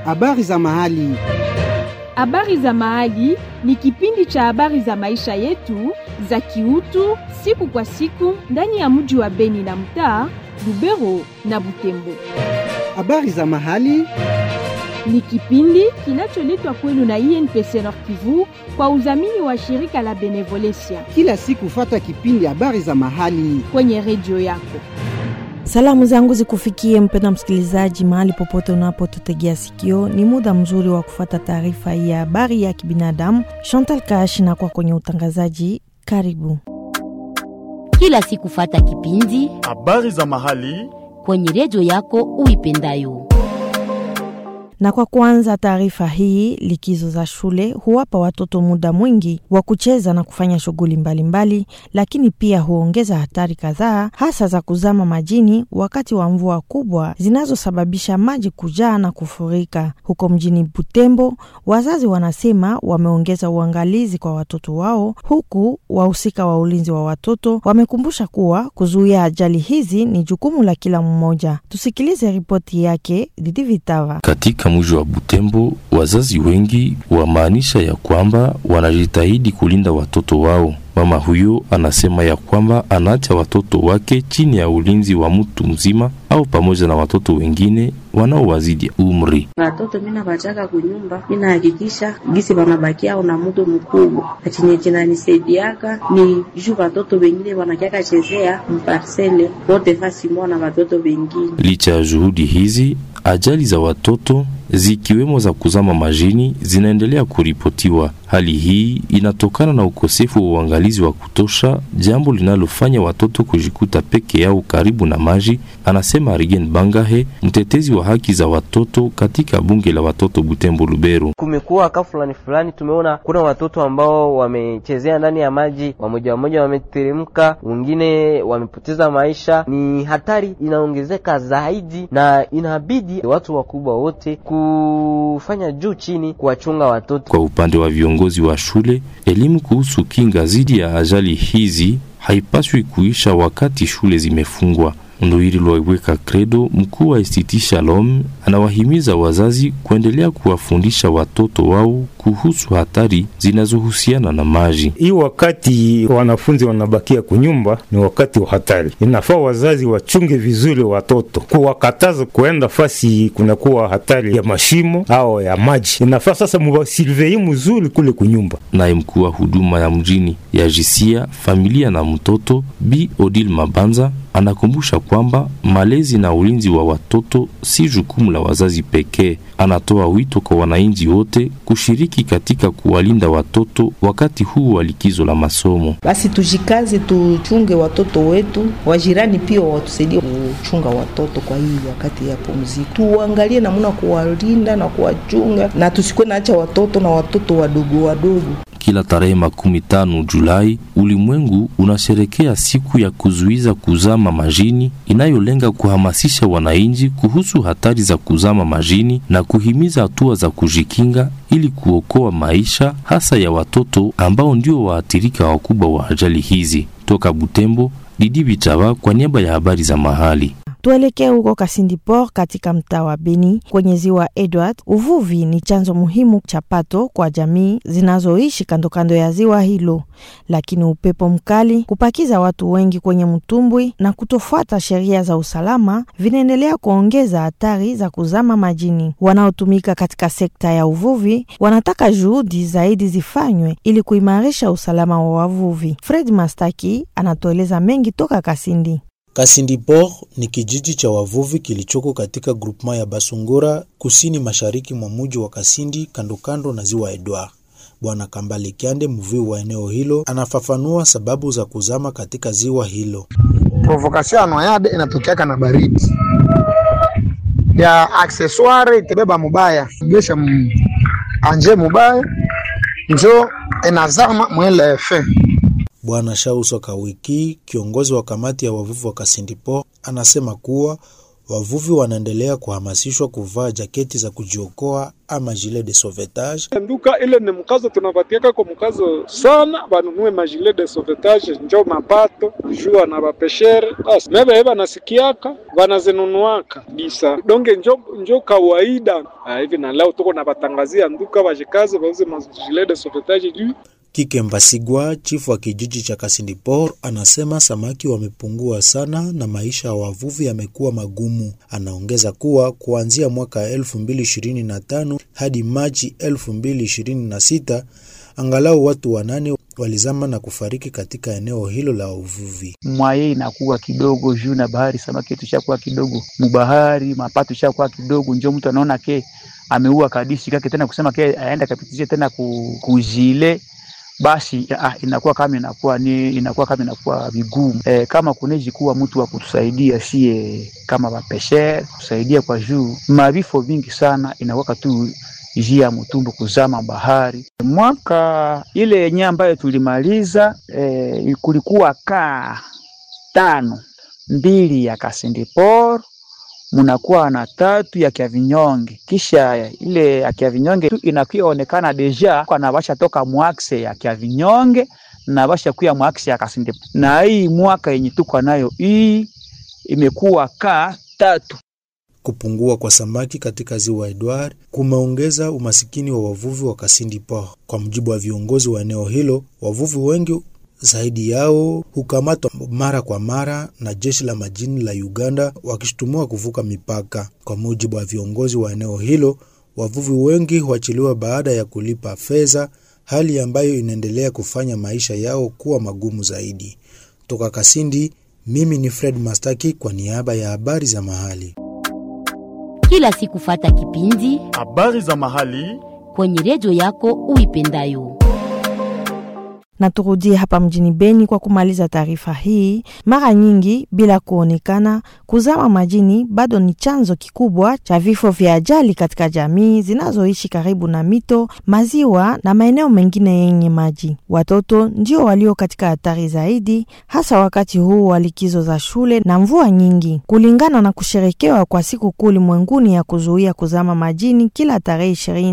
Habari za mahali. Habari za mahali ni kipindi cha habari za maisha yetu za kiutu siku kwa siku ndani ya mji wa Beni na mtaa Lubero na Butembo. Habari za mahali. Ni kipindi kinacholetwa kwenu na INPC Nord Kivu kwa udhamini wa shirika la Benevolencia Kila siku fata kipindi habari za mahali. kwenye redio yako. Salamu zangu zikufikie mpenda msikilizaji, mahali popote unapotutegea sikio. Ni muda mzuri wa kufata taarifa hii ya habari ya kibinadamu. Chantal Kash na kwa kwenye utangazaji, karibu. kila siku fata kipindi Habari za mahali. kwenye redio yako uipendayo. Na kwa kuanza taarifa hii, likizo za shule huwapa watoto muda mwingi wa kucheza na kufanya shughuli mbalimbali, lakini pia huongeza hatari kadhaa, hasa za kuzama majini wakati wa mvua kubwa zinazosababisha maji kujaa na kufurika. Huko mjini Butembo, wazazi wanasema wameongeza uangalizi kwa watoto wao, huku wahusika wa ulinzi wa watoto wamekumbusha kuwa kuzuia ajali hizi ni jukumu la kila mmoja. Tusikilize ripoti yake Didi Vitava. Katika mji wa Butembo, wazazi wengi wamaanisha ya kwamba wanajitahidi kulinda watoto wao. Mama huyo anasema ya kwamba anaacha watoto wake chini ya ulinzi wa mtu mzima au pamoja na watoto wengine wanaowazidi umri. Watoto mina bachaka kunyumba, mina hakikisha gisi wanabakia na mutu mkubwa, na chenye chinanisaidiaka ni juu watoto wengine wanakiaka chezea mparsele wote fasi moja na watoto wengine. Licha ya juhudi hizi, ajali za watoto zikiwemo za kuzama majini zinaendelea kuripotiwa. Hali hii inatokana na ukosefu wa uangalizi wa kutosha, jambo linalofanya watoto kujikuta peke yao karibu na maji, anasema Arigen Bangahe, mtetezi wa haki za watoto katika bunge la watoto Butembo Lubero. Kumekuwa ka fulani fulani, tumeona kuna watoto ambao wamechezea ndani ya maji, wamoja wamoja wameteremka, wengine wamepoteza maisha. Ni hatari inaongezeka zaidi, na inabidi watu wakubwa wote kufanya juu chini kuwachunga watoto. Kwa upande wa viongozi wa shule, elimu kuhusu kinga dhidi ya ajali hizi haipaswi kuisha wakati shule zimefungwa. Ndoiri Lwaiweka Credo, mkuu wa Institut Shalom, anawahimiza wazazi kuendelea kuwafundisha watoto wao kuhusu hatari zinazohusiana na maji. Hii wakati wanafunzi wanabakia kunyumba ni wakati wa hatari. Inafaa wazazi wachunge vizuri watoto, kuwakataza kuenda fasi kunakuwa hatari ya mashimo au ya maji. Inafaa sasa muwasilvei mzuri kule kunyumba. Naye mkuu wa huduma ya mjini ya jisia familia na mtoto Bi Odil Mabanza anakumbusha kwamba malezi na ulinzi wa watoto si jukumu la wazazi pekee. Anatoa wito kwa wananchi wote kushiriki katika kuwalinda watoto wakati huu wa likizo la masomo. Basi tujikaze, tuchunge watoto wetu, wajirani pia watusaidie kuchunga watoto kwa hii wakati ya pumziko. Tuangalie namna kuwalinda na kuwachunga, na tusikuwe naacha watoto na watoto wadogo wadogo. Kila tarehe makumi tano Julai ulimwengu unasherekea siku ya kuzuiza kuzama majini inayolenga kuhamasisha wananchi kuhusu hatari za kuzama majini na kuhimiza hatua za kujikinga ili kuokoa maisha hasa ya watoto ambao ndio waathirika wakubwa wa ajali hizi. Toka Butembo, Didi Bichava kwa niaba ya habari za mahali. Tuelekee huko Kasindi Port katika mtaa wa Beni kwenye ziwa Edward. Uvuvi ni chanzo muhimu cha pato kwa jamii zinazoishi kando kando ya ziwa hilo, lakini upepo mkali, kupakiza watu wengi kwenye mtumbwi na kutofuata sheria za usalama vinaendelea kuongeza hatari za kuzama majini. Wanaotumika katika sekta ya uvuvi wanataka juhudi zaidi zifanywe ili kuimarisha usalama wa wavuvi. Fred Mastaki anatueleza mengi toka Kasindi. Kasindi Port ni kijiji cha wavuvi kilichoko katika grupema ya Basungura kusini mashariki mwa muji wa Kasindi kandokando na ziwa Edward. Bwana Kambale Kyande, mvuvi wa eneo hilo, anafafanua sababu za kuzama katika ziwa hilo. Provokation ya noyade inatokeaka na baridi ya aksesware itebeba mubaya gesha anje mubaya njo inazama mwele efe Bwana Shauso Kawiki, kiongozi wa kamati ya wavuvi wa Kasindi Port, anasema kuwa Wavuvi wanaendelea kuhamasishwa kuvaa jaketi za kujiokoa ama gilet de sauvetage. nduka ile ni mkazo tunapatiaka kwa mkazo sana, banunue majile de sauvetage njo mapato jua na bapeshere basi mebe banasikiaka banazinunuaka bisa donge njo, njo kawaida Ah, hivi na leo tuko na batangazia nduka bajikaze bauze majile de sauvetage juu Kike Mbasigwa, chifu wa kijiji cha Kasindipor, anasema samaki wamepungua sana na maisha ya wavuvi yamekuwa magumu. Anaongeza kuwa kuanzia mwaka 2025 hadi Machi 2026 angalau watu wanane walizama na kufariki katika eneo hilo la uvuvi. mwaye inakuwa kidogo juu na bahari, samaki yetu ishakuwa kidogo mubahari, mapato ishakuwa kidogo, njo mtu anaona ke ameua kadishi kake tena kusema ke aenda kapitishe tena ku, kujile basi ah, inakuwa kama inakuwa ni inakuwa kama inakuwa vigumu e, kama kuneji kuwa mtu wa kutusaidia sie kama wapesher kusaidia kwa juu mavifo vingi sana inakuwa tu jia ya mtumbu kuzama bahari. Mwaka ile yenye ambayo tulimaliza e, kulikuwa kaa tano, mbili ya Kasindipor munakuwa na tatu ya Kiavinyonge, kisha ile ya Kiavinyonge tu inakuwa onekana deja kana basha toka mwakse ya Kiavinyonge na basha kuya mwakse ya Kasindipor, na hii mwaka yenye tuko nayo hii imekuwa kaa tatu. Kupungua kwa samaki katika ziwa Edward kumeongeza umasikini wa wavuvi wa Kasindi Port. Kwa mujibu wa viongozi wa eneo hilo, wavuvi wengi zaidi yao hukamatwa mara kwa mara na jeshi la majini la Uganda wakishutumiwa kuvuka mipaka. Kwa mujibu wa viongozi wa eneo hilo, wavuvi wengi huachiliwa baada ya kulipa fedha, hali ambayo inaendelea kufanya maisha yao kuwa magumu zaidi. Toka Kasindi, mimi ni Fred Mastaki kwa niaba ya habari za mahali. Kila siku fata kipindi habari za mahali kwenye redio yako uipendayo. na turudie hapa mjini Beni kwa kumaliza taarifa hii. Mara nyingi bila kuonekana, kuzama majini bado ni chanzo kikubwa cha vifo vya ajali katika jamii zinazoishi karibu na mito, maziwa na maeneo mengine yenye maji. Watoto ndio walio katika hatari zaidi, hasa wakati huu wa likizo za shule na mvua nyingi. Kulingana na kusherekewa kwa siku kuu ulimwenguni ya kuzuia kuzama majini kila tarehe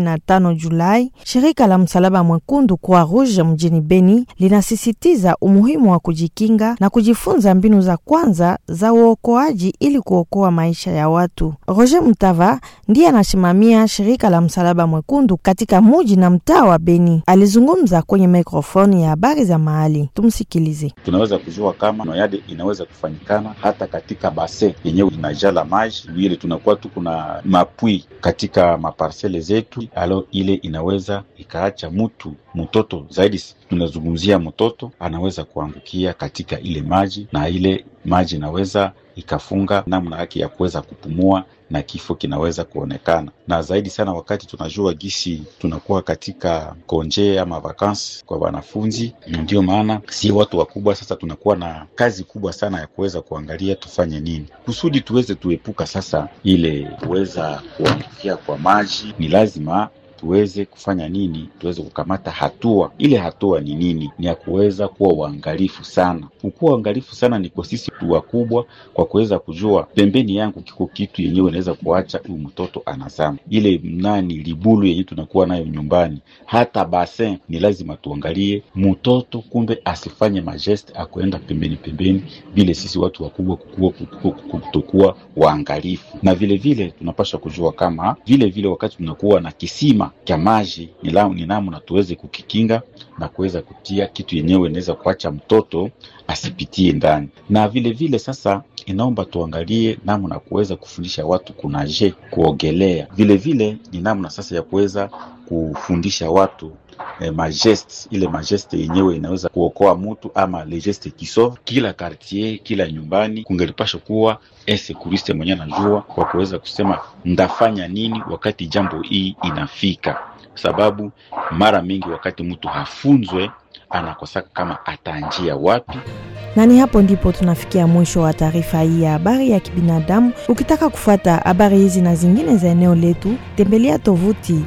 25 Julai, shirika la Msalaba Mwekundu Croix Rouge mjini Beni linasisitiza umuhimu wa kujikinga na kujifunza mbinu za kwanza za uokoaji ili kuokoa maisha ya watu. Roger Mtava ndiye anasimamia shirika la Msalaba Mwekundu katika muji na mtaa wa Beni. Alizungumza kwenye mikrofoni ya habari za mahali. Tumsikilize. tunaweza kujua kama noyade inaweza kufanyikana hata katika base yenyewe inajala maji ile tunakuwa tu kuna mapwi katika maparsele zetu, alo ile inaweza ikaacha mtu mtoto zaidi, tunazungumzia mtoto anaweza kuangukia katika ile maji, na ile maji inaweza ikafunga namna yake ya kuweza kupumua na kifo kinaweza kuonekana, na zaidi sana wakati tunajua gisi tunakuwa katika konje ama vakansi kwa wanafunzi. Ndio maana si watu wakubwa sasa tunakuwa na kazi kubwa sana ya kuweza kuangalia tufanye nini kusudi tuweze tuepuka sasa ile kuweza kuangukia kwa maji. Ni lazima tuweze kufanya nini? Tuweze kukamata hatua. Ile hatua ni nini? Ni ya kuweza kuwa uangalifu sana. Kukuwa uangalifu sana ni kwa sisi tu wakubwa, kwa kuweza kujua pembeni yangu kiko kitu yenyewe inaweza kuacha huyu mtoto anazama. Ile nani libulu yenyewe tunakuwa nayo nyumbani, hata basin, ni lazima tuangalie mtoto, kumbe asifanye majeste akuenda pembeni pembeni, vile sisi watu wakubwa kukuwa kutokuwa waangalifu. Na vile vile tunapaswa kujua kama vile vile wakati tunakuwa na kisima cha maji ni la- ni namna tuweze kukikinga na kuweza kutia kitu yenyewe inaweza kuacha mtoto asipitie ndani, na vile vile sasa inaomba tuangalie namna ya kuweza kufundisha watu kunaje, kuogelea. Vile vile ni namna sasa ya kuweza kufundisha watu eh, majeste ile majeste yenyewe inaweza kuokoa mtu ama le geste qui sauve. Kila quartier, kila nyumbani kungelipasha kuwa esekuriste mwenye anajua kwa kuweza kusema ndafanya nini wakati jambo hii inafika, sababu mara mingi wakati mtu hafunzwe anakosaka kama ataanjia wapi. na ni hapo ndipo tunafikia mwisho wa taarifa hii ya habari ya kibinadamu. Ukitaka kufuata habari hizi na zingine za eneo letu, tembelea tovuti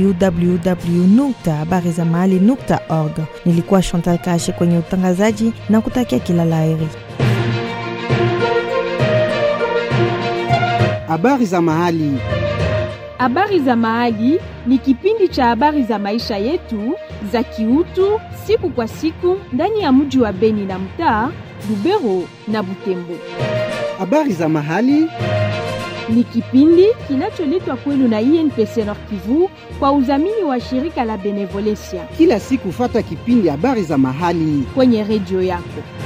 www.habarizamahali.org. Nilikuwa Chantal Kashe kwenye utangazaji na kutakia kila laheri. Habari za mahali. Habari za Mahali ni kipindi cha habari za maisha yetu za kiutu siku kwa siku ndani ya mji wa Beni na mtaa Lubero na Butembo. Habari za mahali Ni kipindi kinacholetwa kwenu na INPC Nord Kivu kwa udhamini wa shirika la Benevolencia kila siku, fata kipindi habari za mahali kwenye redio yako.